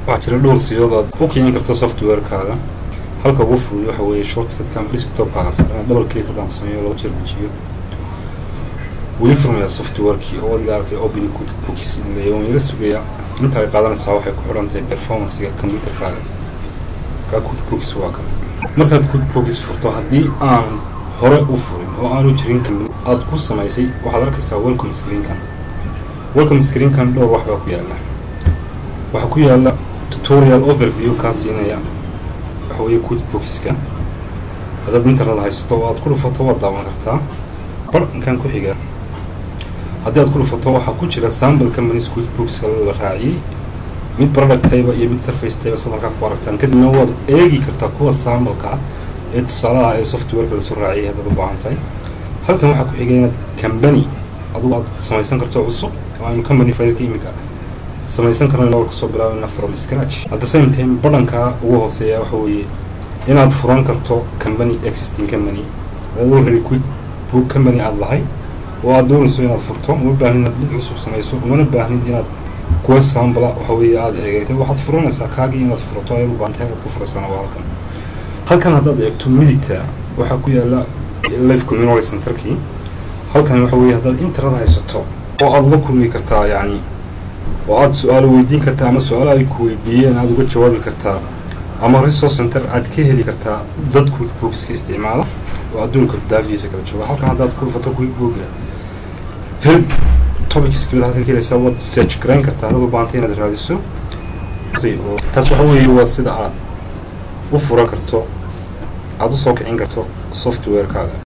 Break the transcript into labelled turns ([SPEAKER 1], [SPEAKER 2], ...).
[SPEAKER 1] waxaa jira dhowr siyood aad u kicin karto softwarekaaga halka ugu fudud waxa weeye shortcutkan desktopkaaga sare inaad double click haddaan sameeyo laba jeer gujiyo weli furmaya softwarekii oo adiga arkay open cookies waan yala sugaya inta ay qaadanaysaa waxay ku xidhan tahay performancega computerkaaga kaa cookies waa kale markaad cookies furto haddii aan hore u furin oo aanu jirin aad ku samaysay waxaad arkaysaa welcome screenkan welcome screenkan dhowr wax baa ku yaala waxaa ku yaala tutorial overview kaa siinaya waxa weeye quickboxka haddaad internet haysato oo aad ku dhufato waad daawan kartaa barnkan ku xiga haddii aad ku dhufato waxaa ku jira sample companies quickboxka la raaciyey mid product tayba iyo mid surface tayba sad halkaa ku aragtaan kadibna waad eegi kartaa kuwa sambalka ee tusaalaha ee softwareka lasoo raaciyay haddaad u baahan tahay halkan waxaa ku xigay inaad company adugu aad samaysan karto cusub oo aynu company failka imika samaysan karno inagoo kasoo bilaabana from scratch at the same time badhankaa ugu hooseeya waxa weeye inaad furan karto company existing company adaad already quick book company aada lahay oo aad doonayso inaad furto uma baahnid inaad mid cusub samayso umana baahnid inaad kuwa sambala waxa weeye aada eegayto waxaad furanaysaa kaagii inaad furato ayaad u baahantay halkaad ku furaysana waa halkan halkan haddaad eegto midigta waxaa ku yaala life community centerkii halkan waxa weeye haddaad internet haysato oo aada la kulmi kartaa yacni oo aada su-aalo weydiin kartaa ama su-aalo ay ku weydiiyeen aada uga jawaabi kartaa ama resource center aad ka heli kartaa dad quickbookska isticmaala oo adduunka daafihiisa kala jooga halkan haddaad ku dhufato quickbooka hel topicskamid halkan kelaysaa waad search garayn kartaa haddaad u baahantay inaad raadiso taas waxa weeye waa sida aad u furan karto aada u soo kicin karto softwarekaaga